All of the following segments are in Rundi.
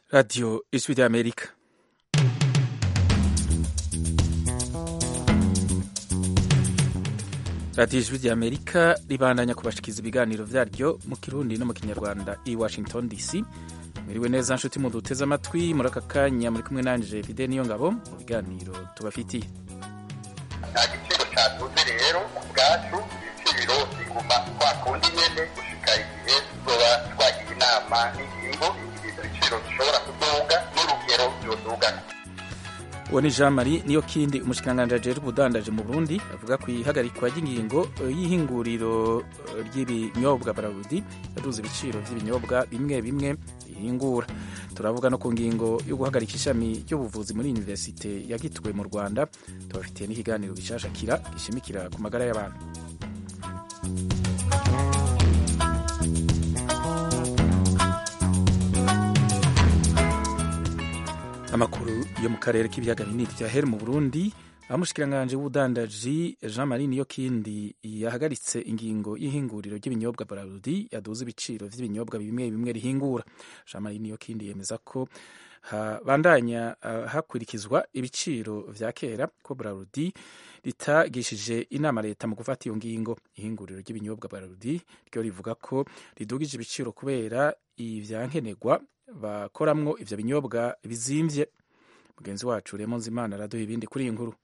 Radio Ijwi ry'Amerika radiyo ijwi ry'amerika ribandanya kubashikiza ibiganiro vyaryo mu kirundi no mu kinyarwanda i washington dc mwiriwe neza nshuti muduteze amatwi muri aka kanya muri kumwe nanje fide niyo ngabo mu biganiro tubafitiye nta giciro cyaduze rero ku bwacu ibiciro biguma kwa kundi nyene gushika igihe tuzoba twagiye inama n'ingingo ibyo biciro bishobora kuduga n'urugero vyodugana uwo ni jean marie niyo kindi umushikiranganji ajejwe ubudandaje mu burundi avuga ku ihagarikwa ry'ingingo y'ihinguriro ry'ibinyobwa bararudi yaduze ibiciro vy'ibinyobwa bimwe bimwe bihingura turavuga no ku ngingo yo guhagarika ishami ry'ubuvuzi muri universite ya gitwe mu rwanda tubafitiye n'ikiganiro gishasha kira gishimikira ku magara y'abantu amakuru yo mu karere k'ibiyaga binini vyahere mu burundi aho umushikiranganji w'ubudandaji jean marie niyo kindi yahagaritse ingingo y'ihinguriro ry'ibinyobwa bararudi yaduze ibiciro vy'ibinyobwa bimwe bimwe rihingura jean marie niyo kindi yemeza ko habandanya uh, hakurikizwa ibiciro vya kera ko bararudi ritagishije inama leta mu gufata iyo ngingo ihinguriro ry'ibinyobwa bararudi ryo rivuga ko ridugije ibiciro kubera ivyankenerwa bakoramwo ivyo binyobwa bizimvye mugenzi wacu remo nzimana araduha ibindi kuri iyi nkuru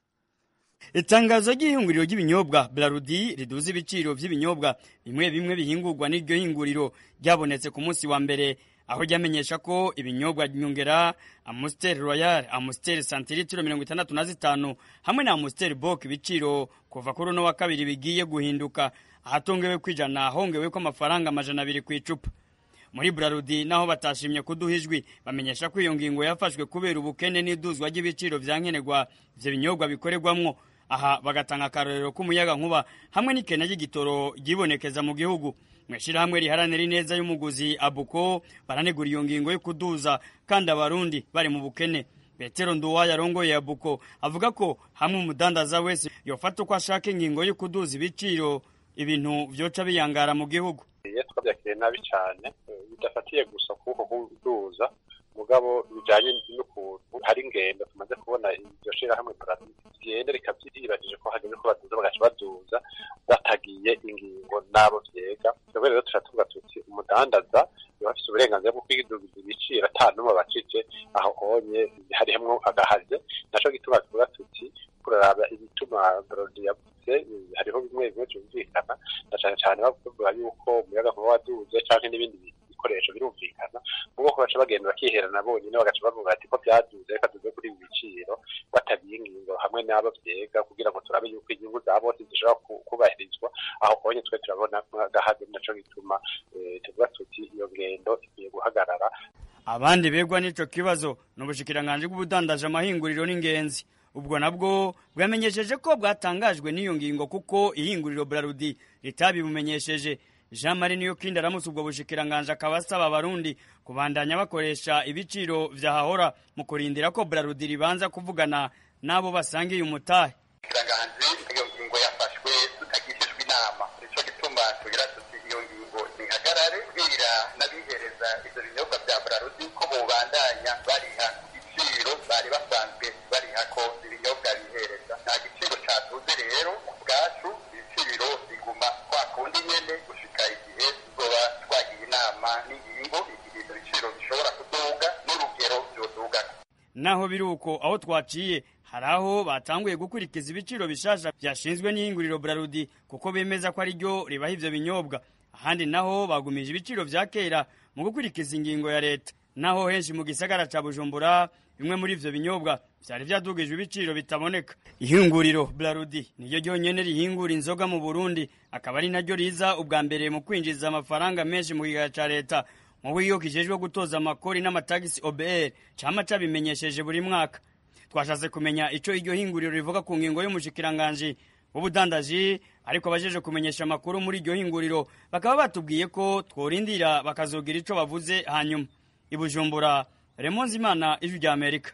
itangazo ry'ihinguriro ry'ibinyobwa Brarudi riduza ibiciro vy'ibinyobwa bimwe bimwe bihingurwa n'iryo hinguriro ryabonetse ku munsi wa mbere aho ryamenyesha ko ibinyobwa nyongera Amstel Royal, Amstel santilitiro mirongo itandatu na zitanu hamwe na Amstel Bock ibiciro kuva kuri uno wa kabiri bigiye guhinduka ahatongewe kwijana hongewe ko amafaranga amajana abiri ku icupa muri Brarudi naho batashimye kuduha ijwi bamenyesha ko iyo ngingo yafashwe kubera ubukene n'iduzwa ry'ibiciro vya nkenerwa ivyo binyobwa bikorerwamwo aha bagatanga akarorero k'umuyaga nkuba hamwe n'ikena ry'igitoro ryibonekeza mu gihugu mw'ishirahamwe riharanira ineza y'umuguzi abuko baranegura iyo ngingo yo kuduza kandi abarundi bari mu bukene petero nduwayo arongoye abuko avuga ko hamwe umudandaza wese yofata uko ashaka ingingo yo kuduza ibiciro ibintu vyoca biyangara mu gihugu iyo twabyakiriye nabi cyane bidafatiye gusa kuboko kuduza mugabo bijanye n'ukuntu hari ingendo tumaze kubona iryo shirahamwe ryenda rikavyiribajije ko hageze ko baduza bagaca baduza batagiye ingingo n'abo vyega twebwe rero turatuvuga tuti umudandaza yoba afise uburenganzira bwo kwidugiza ibiciro ata n'umwe abacije aho honye harihemwo agahaze naco gituma tuvuga tuti kuraraba ibituma brodi yavuze hariho bimwe bimwe vyumvikana na cane cane bavuga yuko umuyaga nkuba waduze canke n'ibindi bikoresho birumvikana mubo ko baca bagenda bakiherana bonyine bagaca bavuga ati ko byaduze reka tuze kuri ibi biciro batabiye ingingo hamwe n'abo vyega kugira ngo turabe yuko inyungu za bose zishobora kubahirizwa aho honye twe turabona agahaze naco gituma tuvuga tuti iyo ngendo ikwiye guhagarara abandi begwa n'ico kibazo n'ubushikiranganji bw'ubudandaje amahinguriro n'ingenzi ubwo nabwo bwamenyesheje ko bwatangajwe n'iyo ngingo kuko ihinguriro Brarudi ritabibumenyesheje Jean Marie niyo kindi aramutse ubwo bushikiranganje akaba asaba abarundi kubandanya bakoresha ibiciro vyahahora mu kurindira ko Brarudi ribanza kuvugana nabo basangiye umutahe ikiranganji iyo ngingo yafashwe tutagishijwe inama nico gituma tugira tuti iyo ngingo ntihagarare bwira n'abihereza ivyo binyobwa vya Brarudi ko bobandanya bariha ibiciro bari basanzwe bariha ko ibinyobwa bihereza nta giciro caduze rero ku bwacu ibiciro biguma kwa kundi nyene gushika igihe tuzoba twagiye inama n'ingingo igihe ivyo biciro bishobora kuduga n'urugero vyodugana naho biri uko aho twaciye hari aho batanguye gukurikiza ibiciro bishasha vyashinzwe n'ihinguriro Brarudi kuko bemeza ko ari ryo ribaha ivyo binyobwa ahandi naho bagumije ibiciro vya kera mu gukurikiza ingingo ya leta naho henshi mu gisagara ca Bujumbura bimwe muri ivyo binyobwa vyari vyadugijwe ibiciro bitaboneka ihinguriro Brarudi niryo ryonyene rihingura inzoga mu Burundi akaba ari naryo riza ubwa mbere mu kwinjiza amafaranga menshi mu kigega ca leta mu buryo kijejwe gutoza amakori n'amatagisi OBR cama cabimenyesheje buri mwaka twashatse kumenya ico iryo hinguriro rivuga ku ngingo y'umushikiranganji w'ubudandaji ariko abajeje kumenyesha amakuru muri iryo hinguriro bakaba batubwiye ko tworindira bakazogira ico bavuze hanyuma i Bujumbura Raymond Zimana ijwi rya Amerika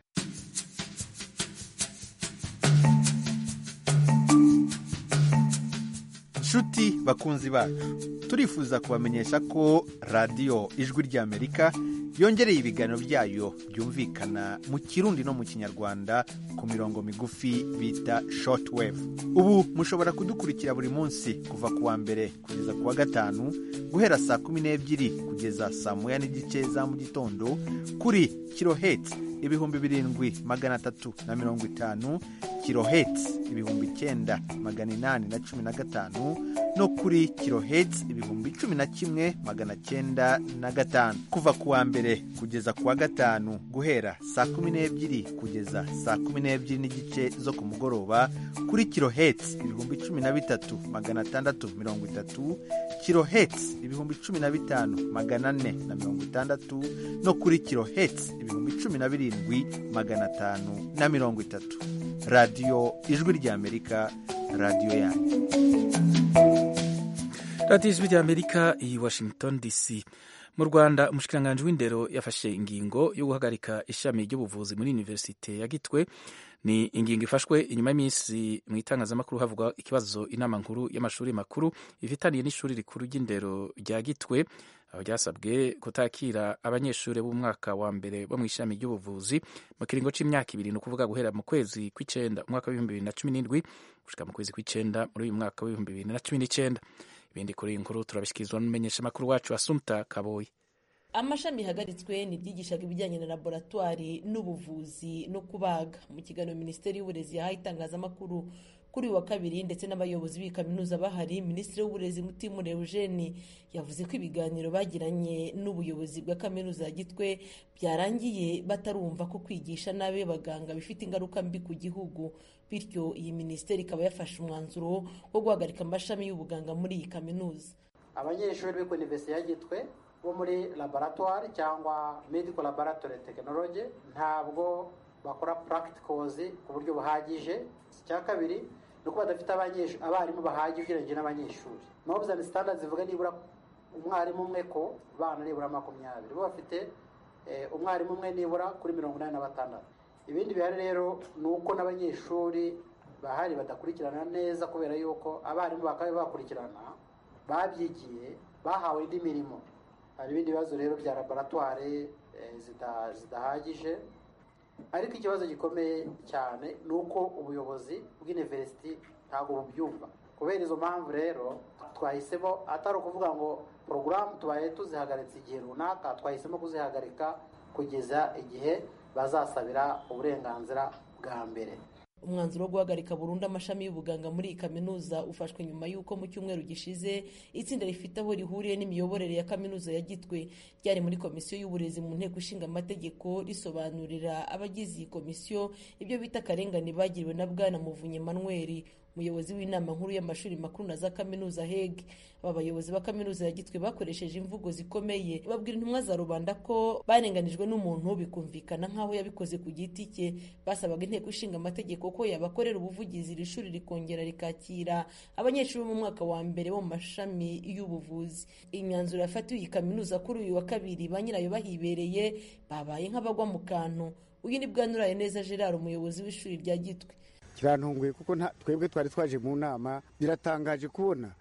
nshuti bakunzi bacu turifuza kubamenyesha ko radiyo ijwi ry'amerika yongereye ibiganiro byayo byumvikana mu kirundi no mu kinyarwanda ku mirongo migufi bita shortwave ubu mushobora kudukurikira buri munsi kuva ku wa mbere kugeza ku wa gatanu guhera saa kumi n'ebyiri kugeza saa moya n'igice za mu gitondo kuri kiloheti ibihumbi birindwi magana atatu na mirongo itanu kiloheti ibihumbi icyenda magana inani na cumi na gatanu no kuri kiloheti ibihumbi cumi na kimwe magana cyenda na gatanu kuva ku wa mbere kugeza ku wa gatanu guhera saa kumi n'ebyiri kugeza saa kumi n'ebyiri n'igice zo ku mugoroba kuri kiloheti ibihumbi cumi na bitatu magana atandatu mirongo itatu kiloheti ibihumbi cumi na bitanu magana ane na mirongo itandatu no kuri kiloheti ibihumbi cumi na birindwi magana atanu na mirongo itatu radiyo ijwi ry'amerika radiyo yanyu radiyo ijwi ry'amerika i washington dc mu rwanda umushikiranganji w'indero yafashe ingingo yo guhagarika ishami ry'ubuvuzi muri univerisite ya gitwe ni ingingo ifashwe inyuma y'iminsi mu itangazamakuru havugwa ikibazo inama nkuru y'amashuri makuru ifitaniye n'ishuri rikuru ry'indero rya gitwe aho ryasabwe kutakira abanyeshuri b'umwaka wa mbere bo mu ishami ry'ubuvuzi mu kiringo c'imyaka ibiri ni ukuvuga guhera mu kwezi kw'icenda umwaka w'ibihumbi bibiri na cumi n'indwi gushika mu kwezi kw'icenda muri uyu mwaka w'ibihumbi bibiri na cumi n'icenda ibindi kuri iyi nkuru turabishyikirizwa n'umumenyeshamakuru wacu asumta kaboyi amashami yahagaritswe ni ibyigishaga ibijyanye na laboratwari n'ubuvuzi no kubaga mu kiganiro minisiteri y'uburezi yahaye itangazamakuru kuri uyu wa kabiri ndetse n'abayobozi b'iyi kaminuza bahari minisitiri w'uburezi mutimure eugene yavuze ko ibiganiro bagiranye n'ubuyobozi bwa kaminuza ya gitwe byarangiye batarumva ko kwigisha nabi abaganga bifite ingaruka mbi ku gihugu bityo iyi minisiteri ikaba yafashe umwanzuro wo guhagarika amashami y'ubuganga muri iyi kaminuza abanyeshuri b'i universite ya gitwe bo muri laboratoire cyangwa medical laboratory technology ntabwo bakora practicals ku buryo buhagije icya kabiri ni uko badafite abarimu bahagije ugereranyije n'abanyeshuri nobs and standards zivuga nibura umwarimu umwe ko bana nibura makumyabiri bo bafite umwarimu umwe nibura kuri mirongo inani na batandatu ibindi bihari rero ni uko n'abanyeshuri bahari badakurikirana neza kubera yuko abarimu bakaba bakurikirana babyigiye bahawe indi mirimo hari ibindi bibazo rero bya laboratware zidahagije ariko ikibazo gikomeye cyane ni uko ubuyobozi bw'iniverisiti ntabwo bubyumva kubera izo mpamvu rero twahisemo atari ukuvuga ngo porogaramu tubaye tuzihagaritse igihe runaka twahisemo kuzihagarika kugeza igihe bazasabira uburenganzira bwa mbere umwanzuro wo guhagarika burundu amashami y'ubuganga muri iyi kaminuza ufashwe nyuma y'uko mu cyumweru gishize itsinda rifite aho rihuriye n'imiyoborere ya kaminuza ya gitwe ryari muri komisiyo y'uburezi mu nteko ishinga amategeko risobanurira abagize iyi komisiyo ibyo bita akarengane bagiriwe na bwana muvunyi manweri umuyobozi w'inama nkuru y'amashuri makuru na za kaminuza heg aba bayobozi ba kaminuza ya gitwe bakoresheje imvugo zikomeye babwira intumwa za rubanda ko barenganijwe n'umuntu bikumvikana nk'aho yabikoze ku giti cye basabaga inteko ishinga amategeko ko yabakorera ubuvugizi iri shuri rikongera rikakira abanyeshuri bo mu mwaka wa mbere bo mu mashami y'ubuvuzi imyanzuro yafatiwe iyi kaminuza kuri uyu wa kabiri ba nyirayo bahibereye babaye nk'abagwa mu kantu uyu ni bwanuraye neza gerard umuyobozi w'ishuri rya gitwe kirantunguye kuko twebwe twari twaje mu nama biratangaje kubona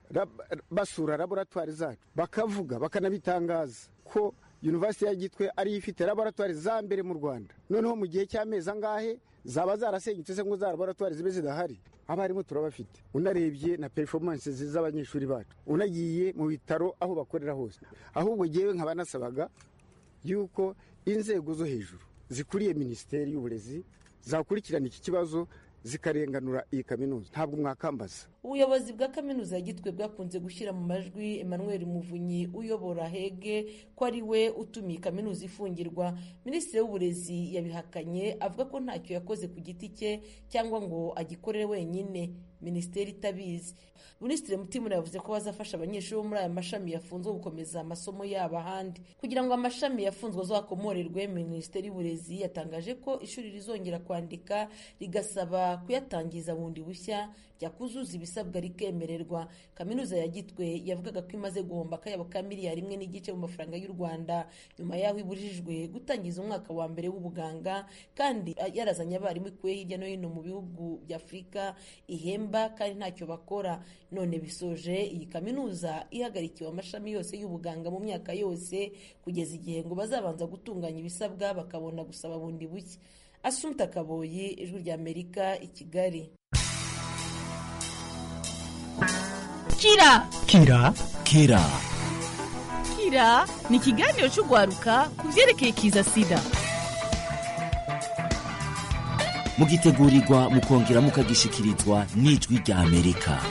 basura laboratwari zacu bakavuga bakanabitangaza ko yunivasiti ya gitwe ariyo ifite laboratwari za mbere mu rwanda noneho mu gihe cy'amezi angahe zaba zarasenyutse se ngo za laboratwari zibe zidahari abarimu turabafite unarebye na performance z'abanyeshuri bacu unagiye mu bitaro aho bakorera hose ahubwo ngewe nkaba nasabaga yuko inzego zo hejuru zikuriye minisiteri y'uburezi zakurikirana iki kibazo zikarenganura iyi kaminuza ntabwo mwakambaza ubuyobozi bwa kaminuza ya gitwe bwakunze gushyira mu majwi emmanuel muvunyi uyobora hege ko ari we utumiye kaminuza ifungirwa minisitiri w'uburezi yabihakanye avuga ko ntacyo yakoze ku giti cye cyangwa ngo agikorere wenyine minisiteri itabizi minisitiri mutimura yavuze ko bazafasha abanyeshuri bo muri aya mashami yafunzwe gukomeza amasomo yabo ahandi kugira ngo amashami yafunzwe azakomorerwe minisiteri y'uburezi yatangaje ko ishuri rizongera kwandika rigasaba kuyatangiza bundi bushya ryakuzuza ibisabwa ibisabwa rikemererwa kaminuza ya gitwe yavugaga ko imaze guhomba akayabo ka miliyari imwe n'igice mu mafaranga y'u rwanda nyuma y'aho ibujijwe gutangiza umwaka wa mbere w'ubuganga kandi yarazanye abarimu ikuye hirya no hino mu bihugu bya afurika ihemba kandi ntacyo bakora none bisoje iyi kaminuza ihagarikiwe amashami yose y'ubuganga mu myaka yose kugeza igihe ngo bazabanza gutunganya ibisabwa bakabona gusaba bundi bushya asumta kaboyi ijwi rya amerika i kigali kira kira kira kira ni ikiganiro cy'urwaruka ku byerekeye kiza sida mugitegurirwa mukongera mukagishikirizwa n'ijwi rya amerika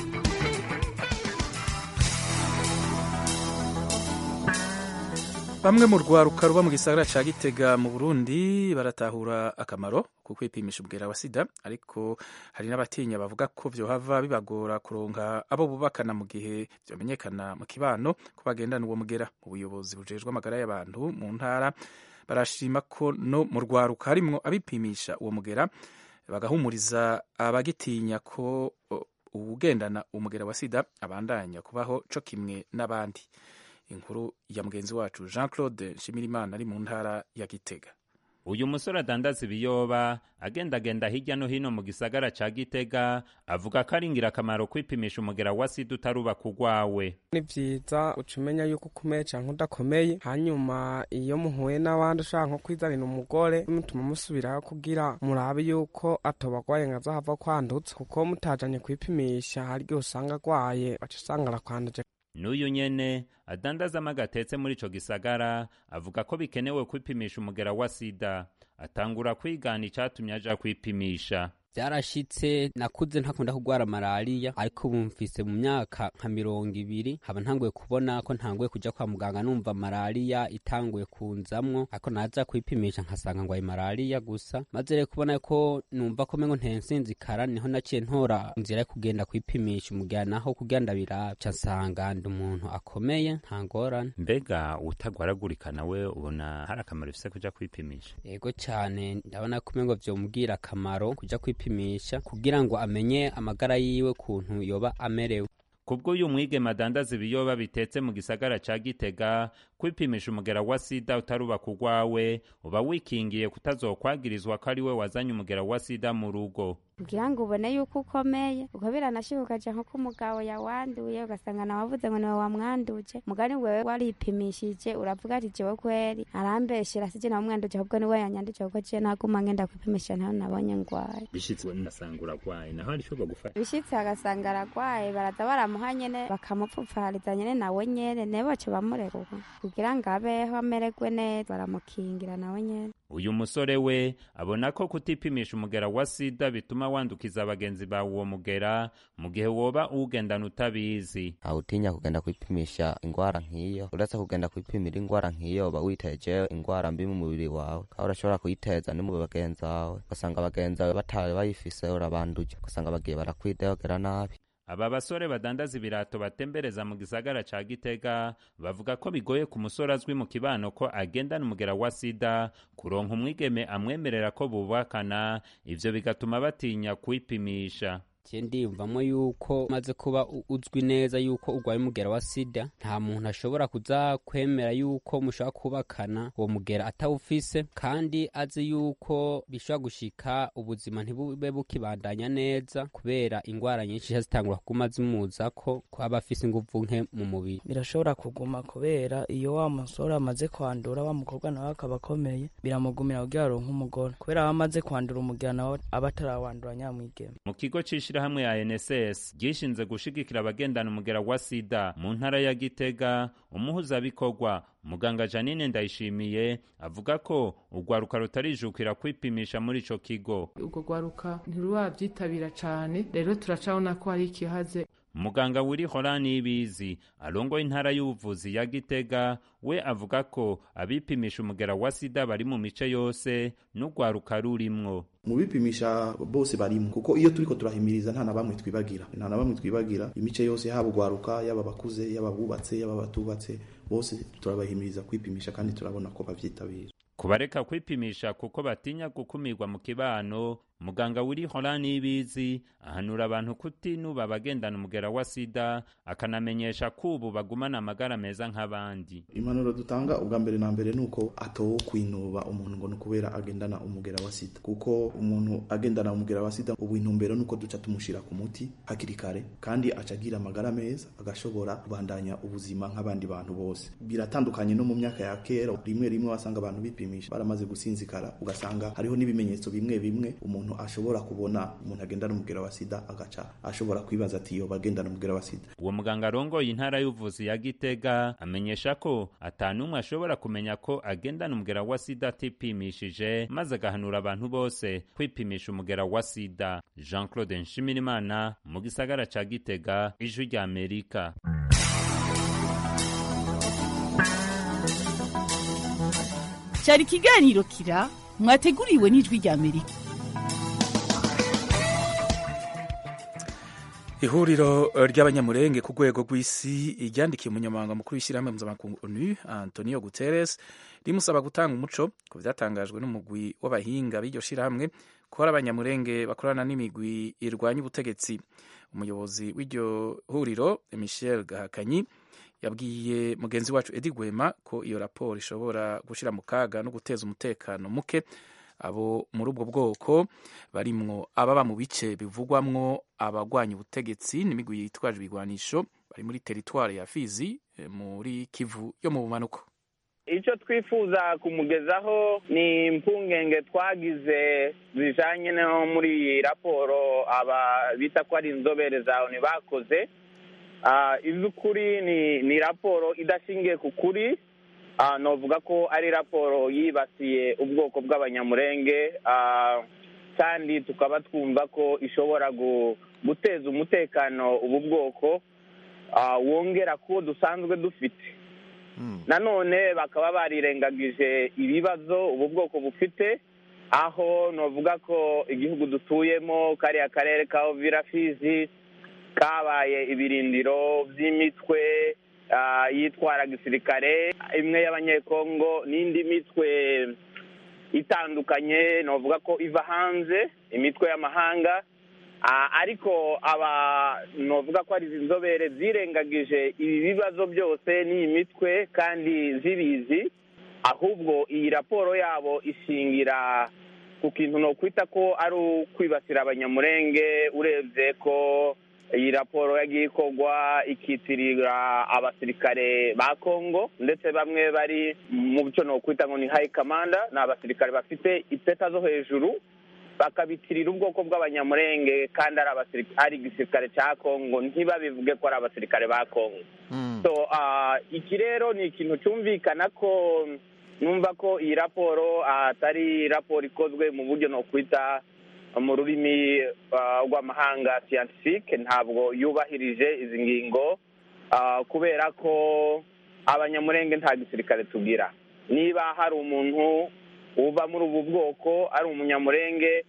bamwe mu rwaruka ruba mu gisagara ca gitega mu burundi baratahura akamaro ko kwipimisha ubwera wa sida ariko hari n'abatinya bavuga ko vyohava bibagora kuronka abo bubakana mu gihe vyomenyekana mu kibano ko bagendana uwo mugera mu buyobozi bujejwe amagara y'abantu mu ntara barashima ko no mu rwaruka harimwo abipimisha uwo mugera bagahumuriza abagitinya ko uwugendana umugera wa sida abandanya kubaho co kimwe n'abandi inkuru ya mugenzi wacu jean claude nshimirimana ari mu ntara ya gitega uyu musore adandaza ibiyoba agendagenda hirya no hino mu gisagara ca gitega avuga ko ari ingirakamaro kwipimisha umugera wa sida utarubaka urwawe ni vyiza uca umenya yuko ukomeye canke udakomeye hanyuma iyo muhuye n'abandi ushaka nko kwizanira umugore mutuma musubiraho kugira murabe yuko atobagwaye ngo azohava kwandutsa kuko mutajanye kwipimisha hari igihe usanga agwaye baca usanga arakwanduje n'uyu nyene adandazamo agatetse muri ico gisagara avuga ko bikenewe kwipimisha umugera wa sida atangura kwigana icatumye aja kwipimisha byarashitse nakuze ntakunda kurwara malariya ariko ubu mfise mu myaka nka mirongo ibiri haba ntanguye kubona ko ntanguye kuja kwa muganga numva malariya itanguye kunzamwo ariko naza kwipimisha nkasanga ngwaye malariya gusa maze rero kubona ko numva ko mengo ntensinzikara niho naciye ntora inzira yo kugenda kwipimisha umugera naho kugira ndabiraba ca nsanga ndi umuntu akomeye nta ngorane mbega utagwaragurika nawe ubona hari akamaro ifise kuja kwipimisha yego cane ndabona ko mengo vyomubwira akamaro kuja kwipimisha kwipimisha kugira ngo amenye amagara yiwe kuntu yoba amerewe kubw'uyu mwigeme adandaza ibiyoba bitetse mu gisagara ca gitega kwipimisha umugera wa sida utarubaka urwawe uba wikingiye kutazokwagirizwa ko ari we wazanye umugera wa sida mu rugo kugira ngo ubone yuko ukomeye uko biranashyuka ukaja nko ko umugabo yawanduye ugasanga nawe wavuze ngo niwe wamwanduje mugani wewe waripimishije uravuga ati jewe kweri arambeshera sije nawe mwanduje ahubwo niwe yanyanduje kuko je naguma ngenda kwipimisha ntaho nabonye ngwaye bishitse nasanga uragwaye naho hari ico bagufasha bishitse agasanga aragwaye baraza baramuha nyene bakamupfupfariza nyene nawe nyene ne baca bamurekura kugira ngo abeho amererwe neza baramukingira nawe nyene uyu musore we abona ko kutipimisha umugera wa sida bituma wandukiza abagenzi bawe uwo mugera mu gihe woba uwugendana utabizi awutinya kugenda kwipimisha ingwara nk'iyo uretse kugenda kwipimira ingwara nk'iyo uba witeje ingwara mbi mu mubiri wawe kandi urashobora kuyiteza no mu bagenzi bawe ugasanga abagenzi bawe batawe bayifise urabanduje ugasanga bagiye barakwidegera nabi aba basore badandaza ibirato batembereza mu gisagara ca gitega bavuga ko bigoye ku musore azwi mu kibano ko agendana umugera wa sida kuronka umwigeme amwemerera ko bubakana ivyo bigatuma batinya kwipimisha je ndiyumvamo yuko maze kuba uzwi neza yuko urwaye umugera wa sida nta muntu ashobora kuza kwemera yuko mushobora kubakana uwo mugera atawufise kandi azi yuko bishobora gushika ubuzima ntibube bukibandanya neza kubera ingwara nyinshi zitangura kuguma zimuzako ko aba afise inguvu nke mu mubiri birashobora kuguma kubera iyo wa musore amaze kwandura wa mukobwa nawe akaba akomeye biramugumira kugira aronke umugore kubera aba amaze kwandura umugera nawe aba atarawandura nyamwigeme mu kigo c'ishirahamwe ya NSS gishinze gushigikira abagendana umugera wa sida mu ntara ya Gitega umuhuzabikorwa muganga Janine Ndayishimiye avuga ko urwaruka rutarijukira kwipimisha muri ico kigo urwo rwaruka ntirurabyitabira cane rero turacabona ko hari ikihaze muganga wiri horani ibizi arongoye intara y'ubuvuzi ya gitega we avuga ko abipimisha umugera wa sida bari mu mice yose n'urwaruka rurimwo mu bipimisha bose barimo kuko iyo turiko turahimiriza nta na bamwe twibagira nta na bamwe twibagira imice yose haba urwaruka yaba abakuze yaba abubatse yaba abatubatse bose turabahimiriza kwipimisha kandi turabona ko bavyitabira kubareka kwipimisha kuko batinya gukumirwa mu kibano muganga wiri horani y'ibizi ahanura abantu kutinuba abagendana umugera wa sida akanamenyesha ko ubu bagumana amagara meza nk'abandi impanuro dutanga ubwa mbere na mbere ni uko atowo kwinuba umuntu ngo ni ukubera agendana umugera wa sida kuko umuntu agendana umugera wa sida ubu intumbero ni uko duca tumushyira ku muti hakiri kare kandi aca agira amagara meza agashobora kubandanya ubuzima nk'abandi bantu bose biratandukanye no mu myaka ya kera rimwe rimwe wasanga abantu bipimisha baramaze gusinzikara ugasanga hariho n'ibimenyetso bimwe bimwe umuntu ashobora kubona umuntu agendana umugera wa sida agaca ashobora kwibaza ati yo bagendana umugera wa sida uwo muganga arongoye intara y'ubuvuzi ya gitega amenyesha ko atanumwe ashobora kumenya ko agendana umugera wa sida atipimishije maze agahanura abantu bose kwipimisha umugera wa sida jean claude nshimirimana mu gisagara ca gitega ijwi rya amerika cyari ikiganiro kira mwateguriwe n'ijwi rya amerika ihuriro ry'abanyamurenge ku rwego rw'isi ryandikiye umunyamabanga mukuru w'ishyirahamwe mpuzamakungu onu antonio guterres rimusaba gutanga umuco ku byatangajwe n'umugwi w'abahinga b'iryo shyirahamwe ko hari abanyamurenge bakorana n'imigwi irwanya ubutegetsi umuyobozi w'iryo huriro michel gahakanyi yabwiye mugenzi wacu edi gwema ko iyo raporo ishobora gushyira mu kaga no guteza umutekano muke abo muri ubwo bwoko barimwo ababa mu bice bivugwamwo abagwanya ubutegetsi n'imigwi yitwaje ibigwanisho bari muri teritwari ya fizi muri kivu yo mu bumanuko icyo twifuza kumugezaho ni impungenge twagize zijanye no muri iyi raporo aba bita ko ari inzobere za oni bakoze iz'ukuri ni ni raporo idashingiye ku kuri novuga ko ari raporo yibasiye ubwoko bw'abanyamurenge kandi tukaba twumva ko ishobora guteza umutekano ubu bwoko wongera ko dusanzwe dufite nanone bakaba barirengagije ibibazo ubu bwoko bufite aho novuga ko igihugu dutuyemo kariya karere ka ovira fizi kabaye ibirindiro by'imitwe yitwara gisirikare imwe y'abanyekongo n'indi mitwe itandukanye novuga ko iva hanze imitwe y'amahanga ariko aba novuga ko ari izi nzobere zirengagije ibi bibazo byose n'iyi mitwe kandi zibizi ahubwo iyi raporo yabo ishingira ku kintu ni ukwita ko ari ukwibasira abanyamurenge urebye ko iyi raporo yagiye ikorwa ikitirira abasirikare ba kongo ndetse bamwe bari mu byo ni ukwita ngo ni hayi kamanda ni abasirikare bafite ipeta zo hejuru bakabitirira ubwoko bw'abanyamurenge kandi ari igisirikare cya kongo ntibabivuge ko ari abasirikare ba kongo so iki rero ni ikintu cyumvikana ko numva ko iyi raporo atari raporo ikozwe mu buryo ni ukwita mu rurimi rw'amahanga siyantifike ntabwo yubahirije izi ngingo kubera ko abanyamurenge nta gisirikare tugira niba hari umuntu uva muri ubu bwoko ari umunyamurenge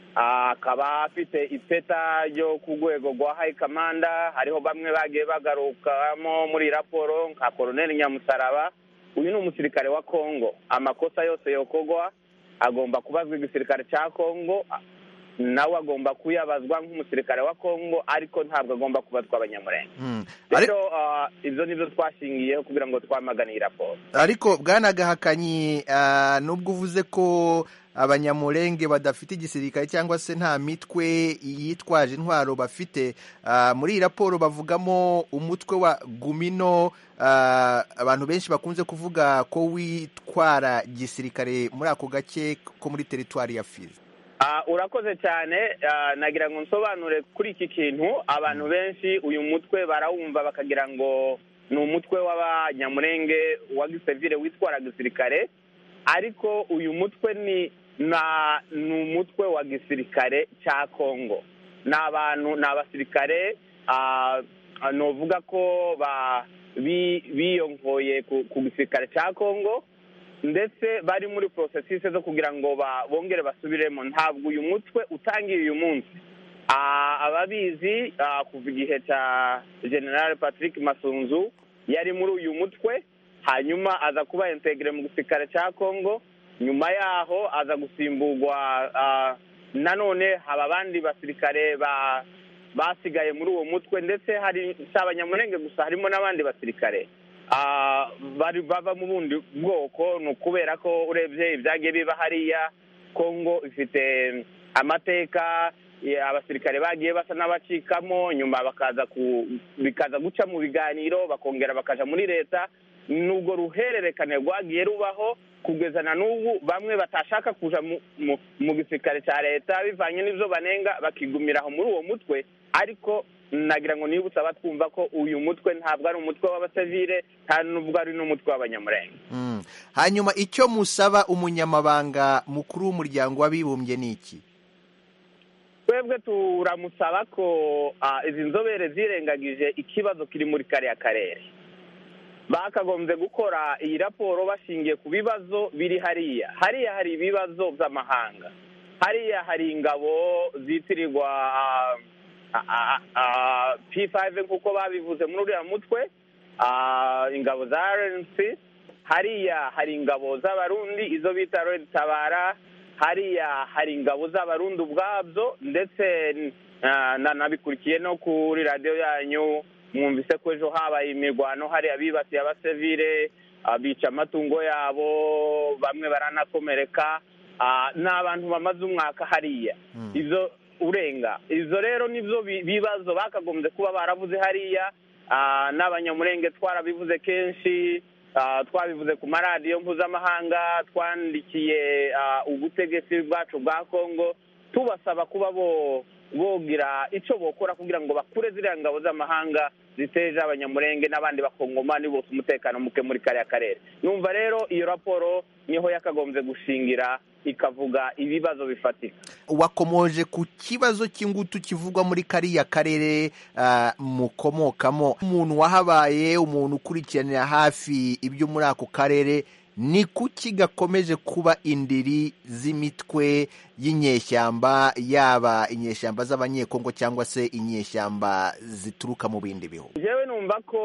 akaba afite ipeta ryo ku rwego rwa hayi kamanda hariho bamwe bagiye bagarukamo muri raporo nka koroneli nyamusaraba uyu ni umusirikare wa kongo amakosa yose yokorwa agomba kubazwa igisirikare cya kongo nawe agomba kuyabazwa nk'umusirikare wa kongo ariko ntabwo agomba kubazwa abanyamurenge rero ibyo ni byo twashingiyeho kugira ngo twamagane iyi raporo ariko bwanagahakanyi nubwo uvuze ko abanyamurenge badafite igisirikare cyangwa se nta mitwe yitwaje intwaro bafite muri iyi raporo bavugamo umutwe wa gumino abantu benshi bakunze kuvuga ko witwara gisirikare muri ako gace ko muri teritwari ya fizi urakoze cyane nagira ngo nsobanure kuri iki kintu abantu benshi uyu mutwe barawumva bakagira ngo ni umutwe w'abanyamurenge wa gisivire witwara gisirikare ariko uyu mutwe ni ni umutwe wa gisirikare cya kongo ni abantu ni abasirikare nuvuga ko biyongoye ku gisirikare cya kongo ndetse bari muri porosesise zo kugira ngo bongere basubiremo ntabwo uyu mutwe utangiye uyu munsi ababizi kuva igihe cya generale patrick masunzu yari muri uyu mutwe hanyuma aza kuba integire mu gisirikare cya kongo nyuma yaho aza gusimburwa nanone haba abandi basirikare ba basigaye muri uwo mutwe ndetse hari si abanyamurenge gusa harimo n'abandi basirikare ah, bari bava mu bundi bwoko ni ukubera ko urebye ibyagiye biba hariya kongo ifite amateka ya- abasirikare bagiye basa n'abacikamo nyuma bakaza ku bikaza guca mu biganiro bakongera bakaja muri leta nubwo ruhererekane rwagiye rubaho kugeza na n'ubu bamwe batashaka kuja mu, mu, mu gisirikare cya leta bivanye n'ivyo banenga bakigumira aho muri uwo mutwe ariko nagira ngo nibutse abatwumva ko uyu mutwe ntabwo ari umutwe w'abasivile nta nubwo ari n'umutwe w'abanyamurenge Mm. hanyuma icyo musaba umunyamabanga mukuru w'umuryango w'abibumbye ni iki twebwe turamusaba ko ah, izi nzobere zirengagije ikibazo kiri muri kariya karere bakagombye gukora iyi raporo bashingiye ku bibazo biri hariya hariya hari ibibazo by'amahanga hariya hari ingabo zitirirwa ah, ah, ah, P5 nk'uko babivuze muri uriya mutwe ah, ingabo za RNC hariya hari ingabo z'abarundi izo bita Red Tabara hariya hari ingabo z'abarundi ubwabyo ndetse ah, na- nabikurikiye no kuri radiyo yanyu mwumvise ko ejo habaye imirwano hariya bibasiye abasivile ah, bica amatungo yabo bamwe baranakomereka Ah, ni abantu bamaze umwaka hariya izo urenga izo rero nibyo bi- bibazo bakagombye kuba baravuze hariya Ah, n'abanyamurenge twarabivuze kenshi Ah, twabivuze ku maradiyo mpuzamahanga twandikiye ah, ubutegetsi bwacu bwa kongo tubasaba kuba bo bogira icyo bokora kugira ngo bakure ziriya ngabo z'amahanga ziteje abanyamurenge n'abandi bakongomani bose umutekano muke muri kariya karere numva rero iyo raporo niho yakagombye gushingira ikavuga ibibazo bifatika wakomoje ku kibazo cy'ingutu kivugwa muri kariya karere ah, mukomokamo umuntu wahabaye umuntu ukurikiranira hafi ibyo muri ako karere ni kuki gakomeje kuba indiri z'imitwe y'inyeshyamba yaba inyeshyamba z'abanyekongo cyangwa se inyeshyamba zituruka mu bindi bihugu njyewe numva ko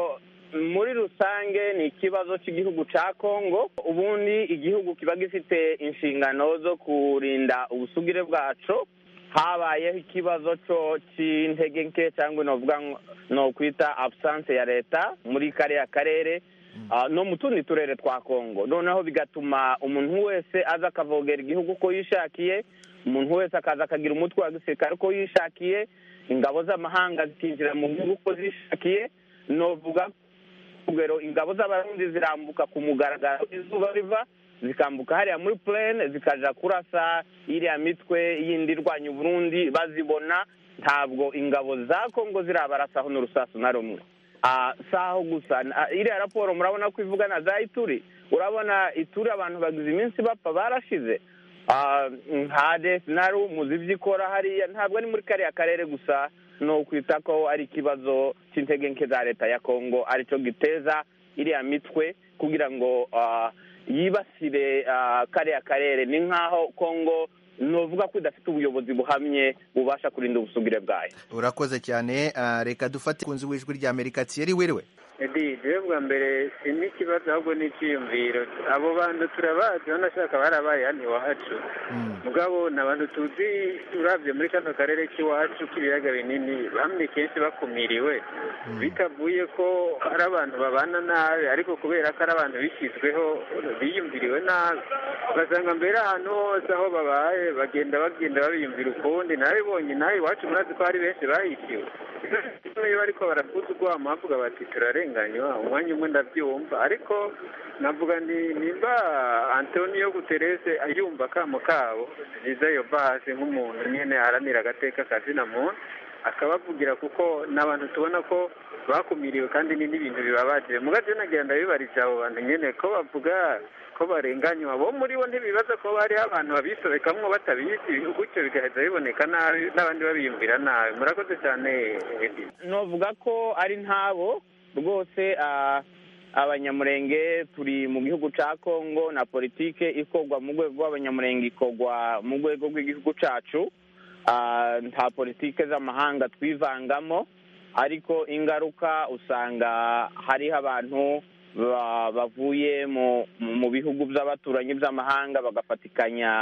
muri rusange ni ikibazo cy'igihugu cya kongo ubundi igihugu kiba gifite inshingano zo kurinda ubusugire bwacu habayeho ikibazo cyo cy'intege nke cyangwa novuga ngo- no kwita absence ya leta muri kariya karere ah, no mu tundi turere twa kongo noneho bigatuma umuntu wese aza akavogera igihugu uko yishakiye umuntu wese akaza akagira umutwe wa gisirikare uko yishakiye ingabo z'amahanga zikinjira mu gihugu uko zishakiye novuga urugero ingabo z'abarundi zirambuka ku mugaragaro izuba riva zikambuka hariya muri plane zikaja kurasa iriya mitwe yindi irwanya uburundi bazibona ntabwo ingabo za kongo zirabarasaho n'urusasu na rumwe Ah, si aho gusa Ah, iriya raporo murabona ko ivuga na za ituri urabona ituri abantu bagize iminsi bapfa barashize Ah, nka desinaru muzi ibyo ikora hariya ntabwo ari muri kariya karere gusa ni ukwita ko ari ikibazo cy'intege nke za leta ya kongo aricyo giteza iriya mitwe kugira ngo ah, yibasire ah, kariya karere ni nk'aho kongo nuvuga ko idafite ubuyobozi buhamye bubasha kurinda ubusugire bwayo urakoze cyane ah, reka dufate kunzi w'ijwi rya amerika thierry wiriwe edi jewe bwa mbere si n'ikibazo ahubwo ni icyiyumviro abo bantu turabazi banashaka barabaye hano iwacu mugabo ni abantu tuzi urabye muri kano karere k'iwacu k'ibiyaga binini bamwe kenshi bakumiriwe bitavuye ko ari abantu babana nabi ariko kubera ko ari abantu bishyizweho biyumviriwe nabi ugasanga mbere ahantu hose aho babaye bagenda bagenda babiyumvira ukundi nabibonye nawe iwacu murazi ko hari benshi bahishiwe iyo bariko barakuza urwamo bavuga bati turarenganywa umwanya umwe ndabyumva ariko navuga ni nimba antonio guterese ayumva akamo kabo byiza iyo base nk'umuntu nyine aharanira agateka kazina muntu akabavugira kuko ni abantu tubona ko bakumiriwe kandi ni n'ibintu bibabaje mugaje nagira ndabibariza abo bantu nyine ko bavuga ko barenganywa bo muri bo ntibibaza ko hariho abantu babisobekamwo batabizi gutyo bigaheza biboneka nabi n'abandi babiyumvira nabi murakoze cyane Edi. novuga ko ari ntabo rwose ah, abanyamurenge turi mu gihugu cya kongo na politike ikorwa mu rwego rw'abanyamurenge ikorwa mu rwego rw'igihugu cyacu Ah, nta politike z'amahanga twivangamo ariko ingaruka usanga hariho abantu ba- bavuye mu mu bihugu by'abaturanyi by'amahanga bagafatikanya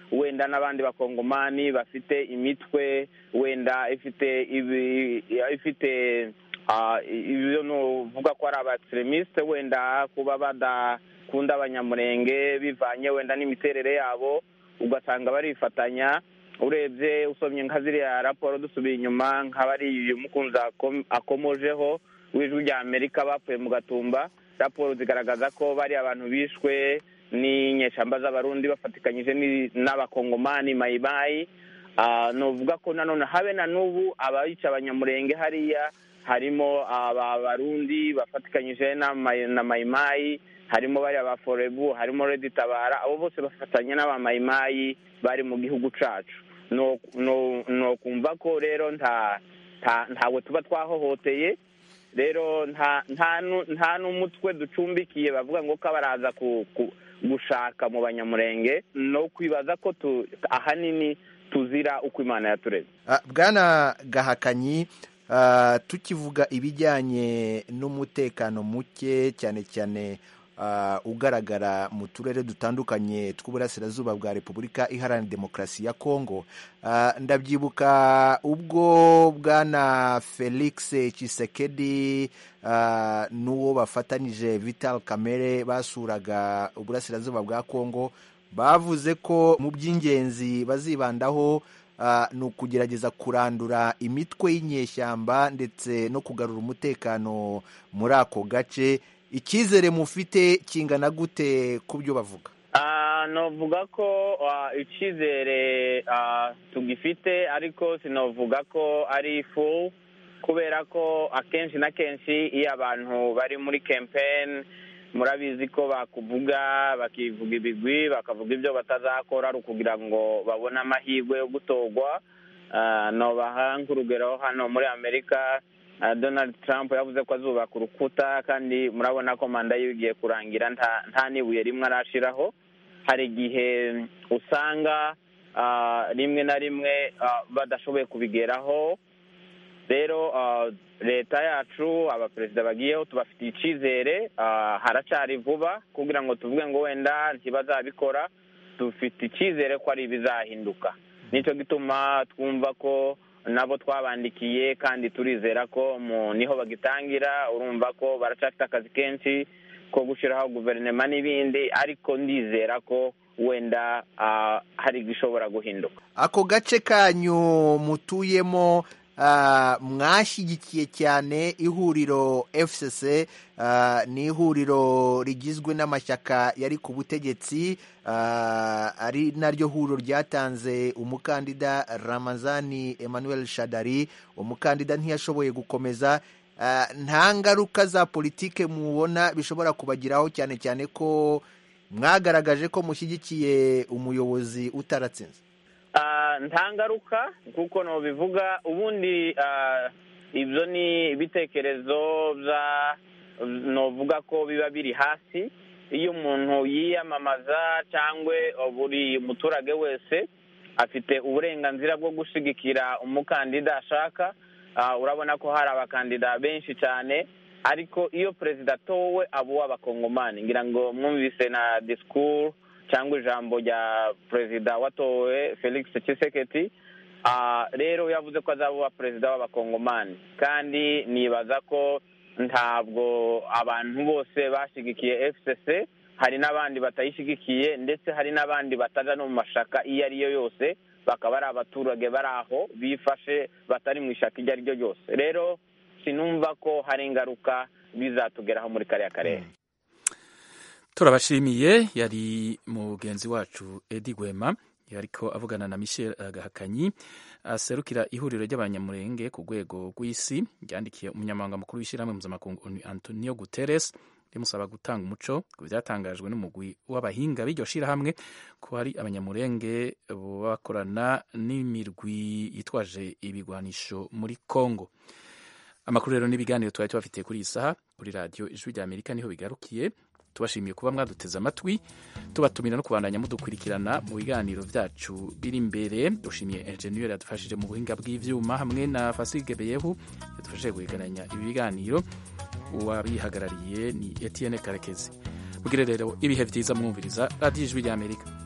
wenda n'abandi bakongomani bafite imitwe wenda ifite ibi ifite ah, ibyo nuvuga ko ari abaextremisite wenda kuba badakunda abanyamurenge bivanye wenda n'imiterere yabo ugasanga barifatanya urebye usomye nka ziriya raporo dusubiye inyuma nk'abari uyu mukunzi akom- akomojeho w'ijwi rya amerika bapfuye mu gatumba raporo zigaragaza ko bari abantu bishwe n'inyeshamba z'abarundi bafatikanyije ni- n'abakongomani mayimayi Ah, novuga ko nanone habe na n'ubu abayica abanyamurenge hariya harimo aba barundi bafatikanyije na Mai- na mayimayi harimo bariya ba forebu harimo redi tabara abo bose bafatanya n'abamayimayi bari mu gihugu cacu no no no kumva ko rero nta nta ntawe tuba twahohoteye rero nta nta nu- nta n'umutwe ducumbikiye bavuga ngo ko baraza ku, ku, gushaka mu banyamurenge no kwibaza ko tu, ahanini tuzira uko imana yatureze Ah, bwana gahakanyi ah, tukivuga ibijyanye n'umutekano muke cyane cyane ah, ugaragara mu turere dutandukanye tw'uburasirazuba bwa repubulika iharanira demokarasi ya kongo Ah, ndabyibuka ubwo bwana felix chisekedi ah, n'uwo bafatanyije vital kamere basuraga uburasirazuba bwa kongo bavuze ko mu by'ingenzi bazibandaho ah, ni ukugerageza kurandura imitwe y'inyeshyamba ndetse no kugarura umutekano muri ako gace icyizere mufite kingana gute ku byo bavuga Ah, novuga ko ah, icyizere ah, tugifite ariko sinovuga ko ari full kubera ko akenshi na kenshi iyo abantu bari muri campaign murabizi ko bakuvuga bakivuga ibigwi bakavuga ibyo batazakora ari ukugira ngo babone amahirwe yo gutorwa Ah, nobaha nk'urugero hano muri amerika ah, donald trump yavuze ko azubaka urukuta kandi murabona ko manda yiwe igiye kurangira nta nta n'ibuye rimwe arashiraho hari igihe usanga ah, rimwe na rimwe ah, badashoboye kubigeraho rero ah, leta yacu abaperezida bagiyeho tubafitiye icyizere ah, haracari vuba kugira ngo tuvuge ngo wenda ntibazabikora dufite icyizere ko ari ibizahinduka nicyo gituma twumva ko nabo twabandikiye kandi turizera ko mu niho bagitangira urumva ko baracafite akazi kenshi ko gushyiraho guverinoma n'ibindi ariko ndizera ko wenda ah, hari igishobora guhinduka ako gace kanyu mutuyemo ah, mwashyigikiye cyane ihuriro fcc ah, ni ihuriro rigizwe n'amashyaka yari ku butegetsi ah, ari naryo huriro ryatanze umukandida ramazani emmanuel shadari umukandida ntiyashoboye gukomeza Ah, nta ngaruka za politike mubona bishobora kubagiraho cyane cyane ko mwagaragaje ko mushyigikiye umuyobozi utaratsinze Ah, nta ngaruka kuko nobivuga ubundi ah, ibyo ni ibitekerezo bya novuga ko biba biri hasi iyo umuntu yiyamamaza cyangwa buri muturage wese afite uburenganzira bwo gushyigikira umukandida ashaka Ah, urabona ko hari abakandida benshi cyane ariko iyo perezida atowe aba uw'abakongomani ngira ngo mwumvise na disikuru cyangwa ijambo rya perezida watowe felix Tshisekedi Ah, rero yavuze ko azaba uwa perezida w'abakongomani kandi nibaza ko ntabwo abantu bose bashyigikiye fcc hari n'abandi batayishyigikiye ndetse hari n'abandi bataja no mu mashaka iyo ari yo yose bakaba ari abaturage bari aho bifashe batari mu ishaka iryo ari ryo ryose rero sinumva ko hari ingaruka bizatugeraho muri kariya karere turabashimiye yari mugenzi wacu edi gwema yariko avugana na michel gahakanyi aserukira ihuriro ry'abanyamurenge ku rwego rw'isi ryandikiye umunyamabanga mukuru w'ishyirahamwe mpuzamakungu ONU, antonio guterres rimusaba gutanga umuco ku byatangajwe n'umugwi w'abahinga b'iryo shyirahamwe ko hari abanyamurenge bakorana n'imirwi yitwaje ibigwanisho muri congo amakuru rero n'ibiganiro twari tubafitiye kuri iyi saha kuri radiyo ijwi rya amerika niho bigarukiye tubashimiye kuba mwaduteze amatwi tubatumira no kubandanya mudukurikirana mu biganiro byacu biri imbere dushimiye enjeniyeri yadufashije mu buhinga bw'ivyuma hamwe na fasige beyehu yadufashije guhegeranya ibi biganiro uwabihagarariye ni etienne karekezi mugire rero ibihe byiza mwumviriza radiyo ijwi rya amerika